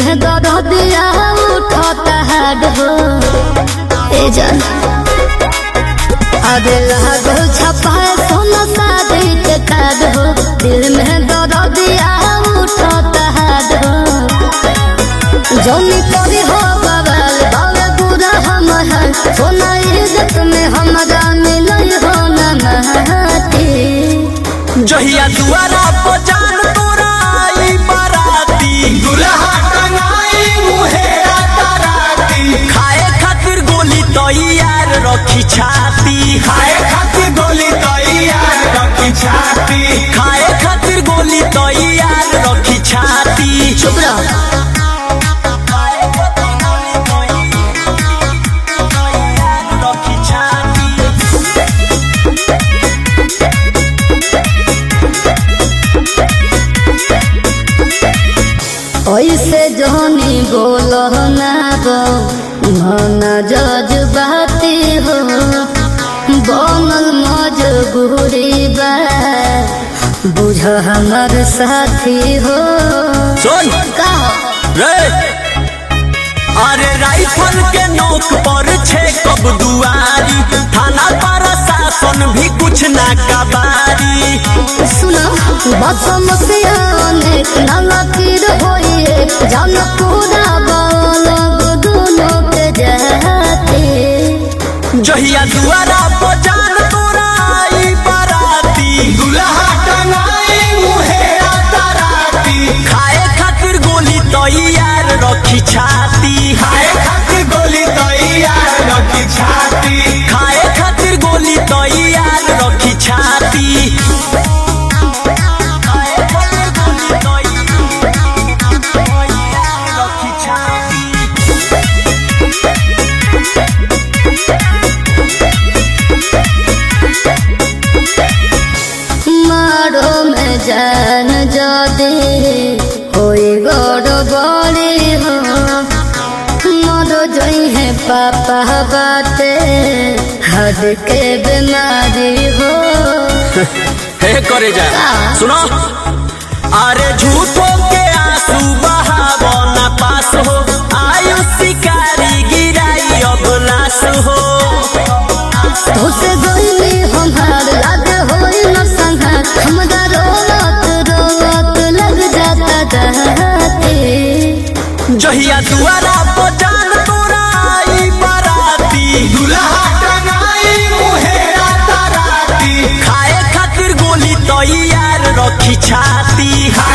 में दर्द दिया उठता हाड हो ए जान अरे लागो छपा सोना शादी के कार्ड हो दिल में दर्द दिया उठता हाड हो जौनी करी हो बगल बावे बुरा हम है सोना इज्जत में हमरा मिलल हो ना महती जहिया दुआरा पर जान तोरा आई बाराती दुल्हा टंगाई मुहेरा तराती खाए खातिर गोली तैयार रखी छाती खाए खातिर गोली तैयार रखी छाती खाए खातिर गोली तैयार रखी छाती चुप रहो खाए खातिर गोली तैयार रखी छाती ऐसे जोनी बोलो ना गो मन जज्बाती हो बनल मजबूरी बा बुझ हमर साथी हो सुन का रे अरे राइफल के नोक पर छे कब दुआरी थाना पर शासन भी कुछ ना कबारी सुनो बसम से अनेक नलकीर होइए जन पूरा बोलब दोनों के जाते जहिया दुआरा पर जान तोरा आई बाराती दुल्हा टंगाई मुहेरा तराती खाए खातिर गोली तैयार रखी छाती खाए खातिर गोली तैयार रखी छाती खाए खातिर गोली तैयार रखी छाती खाए खातिर गोली तैयार रखी छाती मारो में जान जदे होई गड़ बड़ी हो मरो जोई है पापा बाते हद के बीमारी हो हे करे जा सुनो अरे झूठों के आंसू बहावो ना पास हो आयु शिकारी गिराई अब लाश हो तुसे गोइली हमार लाग होई न संघार हमरा रोवत रोवत लग जाता जाते जहिया दुआरा पर जान तोरा आई बाराती दुल्हा टंगाई मुहेरा तराती खाए खातिर गोली तैयार रखी छाती